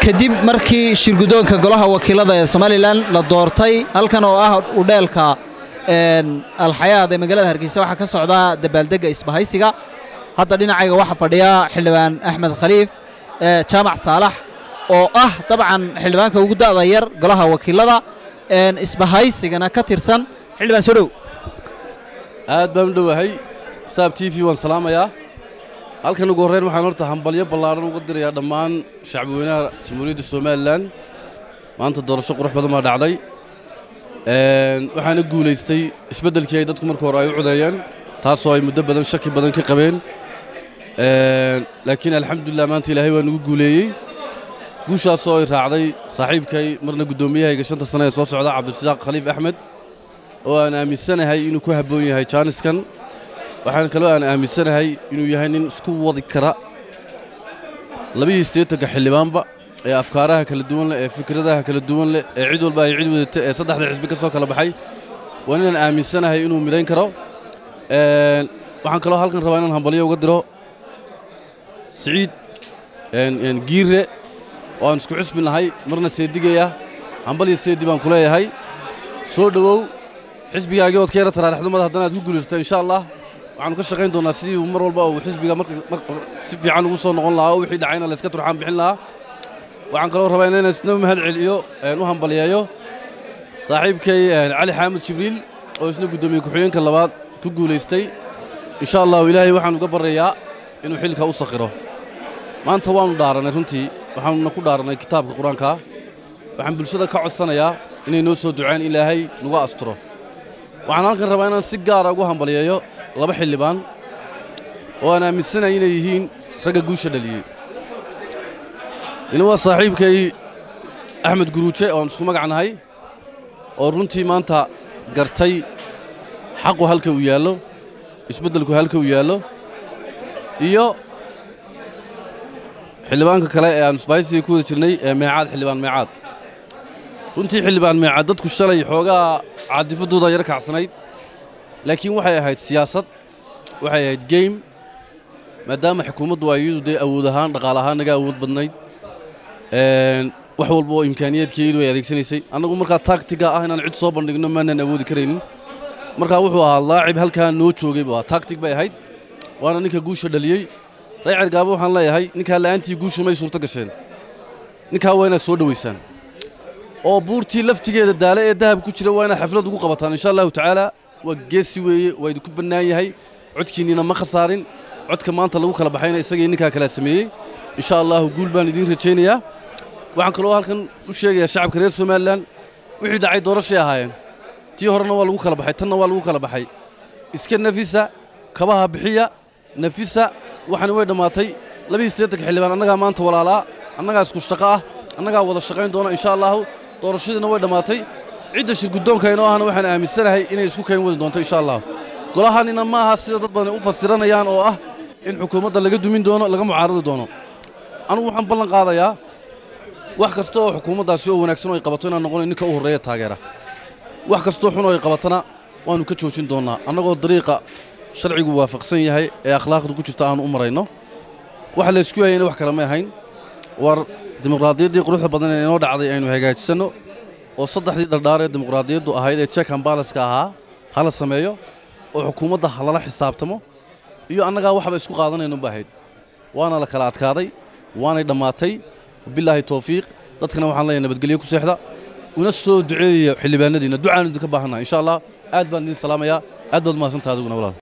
kadib markii shirgudoonka golaha wakiilada ee somalilan la doortay halkan oo ah udheelka alxayaad ee magaalada hargeysa waxaa ka socdaa dabaaldegga isbahaysiga hadda dhinacayga waxaa fadhiya xildhibaan axmed khaliif jaamac saalax oo ah dabcan xildhibaanka ugu da'da yar golaha wakiilada isbahaysigana ka tirsan xildhibaan soo dhow aad baan u dhowahay saab t v waan salaamayaa halkan ugu horreyn waxaan horta hambalyo ballaadhan uga dirayaa dhammaan shacbiweynaha jamhuuriyadda somalilan maanta doorasho qurux badan baa dhacday waxaana guulaystay isbeddelkii ay dadku marka hore ay u codeeyeen taasoo ay muddo badan shaki badan ka qabeen laakiin alxamdulilah maanta ilaahay waa nagu guuleeyey guushaasoo ay raacday saaxiibkay marna guddoomiyahayga shanta sane ee soo socda cabdirasaaq khaliif axmed oo aan aaminsanahay inuu ku habboon yahay jaaniskan waxaan kaloo aan aaminsanahay inuu yahay nin isku wadi kara labadii sideetanka xildhibaanba ee afkaaraha kala duwan leh ee fikradaha kala duwan leh ee cid walba ay cid wadata ee saddexda xisbi ka soo kala baxay waa ninaan aaminsanahay inuu midayn karo waxaan kaloo halkan rabaa inaan hambalyo uga diro siciid giirre oo aan isku cusbi nahay marna seedigaya hambalyo seedi baan ku leeyahay soo dhowow xisbigaagii ood ka yara taraarixdumada haddana aad ku guulaysata insha allah waxaanu ka shaqayn doonnaa sidii uu mar walba uu xisbiga si fiican ugu soo noqon lahaa oo wixii dhacayna layska turxaan bixin lahaa waxaan kaloo rabaa inaan isna mahad celiyo u hambaliyeeyo saaxiibkay cali xaamud jibriil oo isna guddoomiye ku-xigeenka labaad ku guulaystay insha allahu ilaahay waxaan uga baryayaa inuu xilka u sakhiro maanta waannu dhaarannay runtii waxaanuna ku dhaarannay kitaabka qur-aankaa waxaan bulshada ka codsanayaa inay noo soo duceen ilaahay nagu asturo waxaan halkan rabaa inaan si gaara ugu hambaliyeeyo laba xildhibaan oo aan aaminsanahay inay yihiin ragga guusha dhaliyey ina waa saaxiibkay axmed guruuje oo aan isku magac nahay oo runtii maanta gartay xaqu halka uu yaallo isbeddelku halka uu yaallo iyo xildhibaanka kale ee aan isbaaysiga ku wada jirnay ee meecaad xildhibaan meecaad runtii xildhibaan meecaad dadku shalay xoogaa caadifaddooda yar kacsanayd laakiin waxay ahayd siyaasad waxay ahayd geym maadaama xukuumaddu ay iyadu dee awood ahaan dhaqaal ahaan naga awood badnayd wax walba oo imkaaniyaedkeedu ay adeegsanaysay annagu markaa taagtiga ah inaan cid soo bandhigno maanaan awoodi karaynin markaa wuxuu ahaa laacib halkaa noo joogay buu ahaa taagtig bay ahayd waana ninka guusha dhaliyey raycer gaabo waxaan leeyahay ninkaa la'aantii guushu may suurto gasheen ninkaa waa inaad soo dhowaysaan oo buurtii laftigeeda daale ee dahab ku jira waa inaad xaflad ugu qabataan insha allahu tacaala waa geesi weeye waa idinku bannaan yahay codkiinniina ma khasaarin codka maanta lagu kala baxayna isagii ninkaa kalaa sameeyey insha allahu guul baan idiin rajaynayaa waxaan kaloo halkan u sheegayaa shacabka reer somalilan wixii dhacay doorashay ahaayeen tii horena waa lagu kala baxay tanna waa lagu kala baxay iska nafisa kabaha bixiya nafisa waxani way dhammaatay labadii siddeetanka xildhibaan annagaa maanta walaalaa annagaa isku shaqo ah annagaa wada shaqayn doona insha allahu doorashadiina way dhammaatay cidda shirgudoonka inoo ahna waxaan aaminsanahay inay isku kayn wadi doonto insha allah golahanina ma aha sida dad badan u fasiranayaan oo ah in xukuumadda laga dumin doono laga mucaaradi doono anugu waxaan ballan qaadayaa wax kasta oo xukuumaddaasi oo wanaagsan oo ay qabato inaan noqono ninka u horreeya taageera wax kastoo xun oo ay qabatana waannu ka joojin doonnaa annagoo dariiqa sharcigu waafaqsan yahay ee akhlaaqda ku jirta aanu u marayno waxa laysku hayayna wax kale may ahayn war dimuqraadiyaddii quruxda badan ee inoo dhacday aynu hagaajisanno oo saddexdii dhardhaar ee dimuqraadiyaddu ahayd ee check and balanska ahaa hala sameeyo oo xukuumadda halala xisaabtamo iyo annagaa waxba isku qaadanayno ba ahayd waana la kala adkaaday waanay dhammaatay bilaahi towfiiq dadkana waxaan leeyahay nabadgelyo ku seexda una soo duceeya xildhibaanadiina ducaan idinka baahannaha insha allah aad baan idin salaamayaa aad baad mahadsantaha adiguna walaal